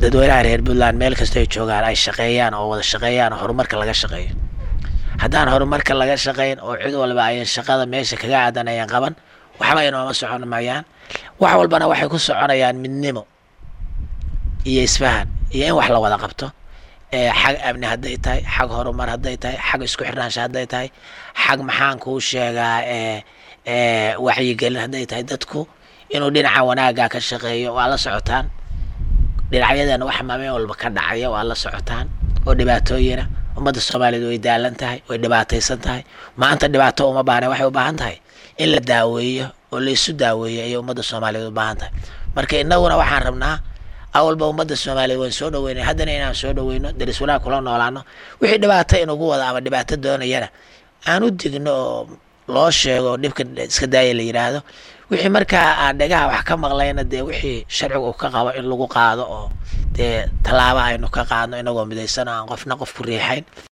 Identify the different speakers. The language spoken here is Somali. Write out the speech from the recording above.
Speaker 1: dadweynaha reer puntland meel kastoo ay joogaan ay shaqeeyaan oo wada shaqeeyaan oo horumarka laga shaqeeyo haddaan horumarka laga shaqeyn oo cid walba ayan shaqada meesha kaga aadan ayan qaban waxba inooma socon mayaan wax walbana waxay ku soconayaan midnimo iyo isfahan iyo in wax la wada qabto xag amni hadday tahay xag horumar hadday tahay xag isku xirnaansha hadday tahay xag maxaan kuu sheegaa wacyigelin hadday tahay dadku inuu dhinaca wanaagga ka shaqeeyo waa la socotaan dhinacyadana wax maalin walba ka dhacaya waa la socotaan oo dhibaatooyina ummadda soomaaliyeed way daalan tahay way dhibaataysan tahay maanta dhibaato uma baahna waxay u baahan tahay in la daaweeyo oo la isu daaweeyo ayay ummadda soomaaliyeed u baahan tahay marka innaguna waxaan rabnaa awalba ummadda soomaaliyeed waan soo dhaweynay haddana inaan soo dhaweyno daris wanaag kula noolaano wixii dhibaato inugu wada ama dhibaato doonayana aan u digno oo loo sheego oo dhibka iska daaya la yidhaahdo wixii markaa aan dhagaha wax ka maqlayna dee wixii sharciga uu ka qabo in lagu qaado oo dee tallaaba aynu ka qaadno inagoo midaysan aan qofna qof ku riixayn